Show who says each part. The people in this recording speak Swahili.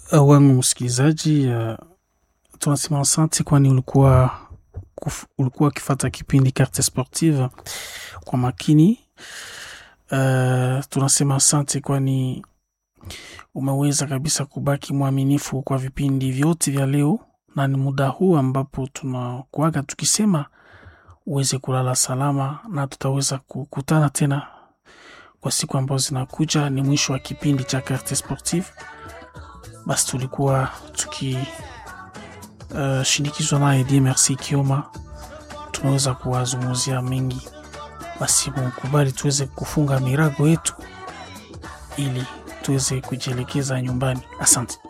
Speaker 1: uh, wangu msikilizaji, uh, tunasema asante, kwani ulikuwa kuf, ulikuwa ukifata kipindi Carte Sportive kwa makini. Uh, tunasema asante, kwani umeweza kabisa kubaki mwaminifu kwa vipindi vyote vya leo, na ni muda huu ambapo tunakuaga tukisema uweze kulala salama, na tutaweza kukutana tena kwa siku ambazo zinakuja. Ni mwisho wa kipindi cha Carte Sportive. Basi tulikuwa tukishindikizwa uh, naye Dieu Merci Kioma, tumeweza kuwazungumzia mengi. Basi mukubali tuweze kufunga mirago yetu ili tuweze kujielekeza nyumbani. Asante.